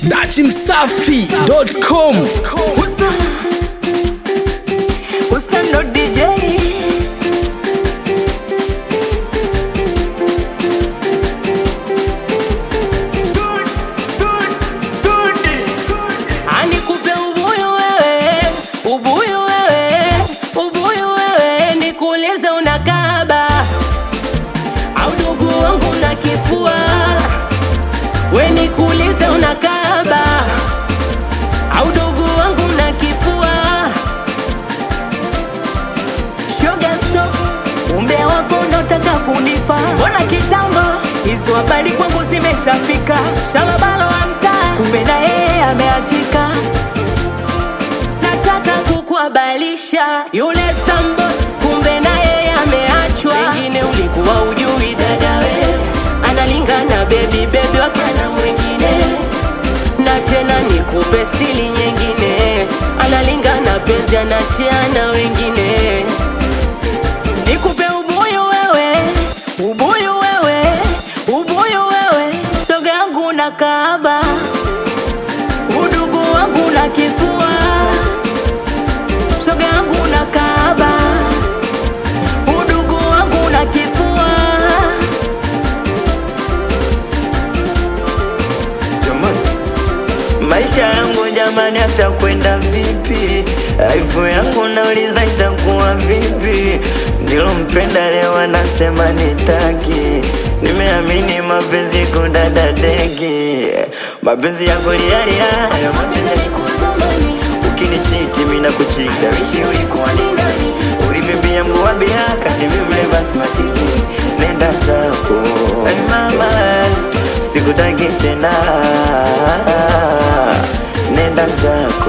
dachimsafi.com Usta, Usta ndo DJ Anikupe ubuyu wewe, ubuyu wewe, ubuyu wewe, nikuulize unakaba au ndugu wangu na kifua, we nikuulize unakaba au ndugu wangu na kifua. Shoga stop, umbea wako unaotaka kunipa, mbona kitambo hizo habari kwangu zimeshafika. Shalabalo wa mtaa, kumbe na yeye ameachika. Nataka kukuhabalisha yule sambo, kumbe na yeye ameachwa. Wengine ulikuwa ujui dada we, analingana bebi bebi wakana mwingine na tena nikupe sili nyingine, analingana penzi anashiana wengine. Nikupe ubuyu wewe, ubuyu wewe, ubuyu wewe, shoga yangu na kaaba, udugu wangu na kifua, shoga yangu na kaaba, udugu wangu na kifua. Jamani, maisha yangu jamani, atakwenda vipi? Aifu yangu nauliza itakuwa vipi? Nilompenda leo anasema nitaki, nimeamini mapenzi kudada deki, mapenzi ya kulialia, hayo mapenzi Zamani, ukinichiti mimi nakuchita, wishi ulikuwa ni nani? Ulivimbia mguu wa bia kati mimi mleva smartizi, nenda zako hey mama, sikutaki tena, nenda zako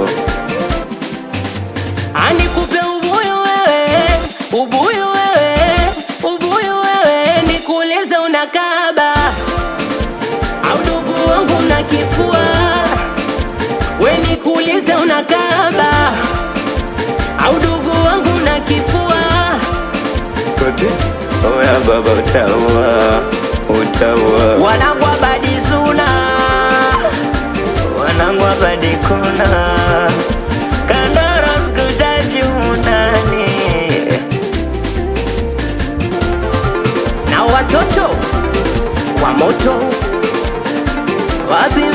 Anikupe ubuyu wewe, ubuyu wewe, ubuyu wewe, nikuulize unakaba au ndugu wangu na kifua, we nikuulize unakaba au ndugu wangu na kifua. kote. Oya baba, utaua utaua, wanangu abadizuna, wanangu abadikuna, kandara sikutaji unani na watoto wa moto wapi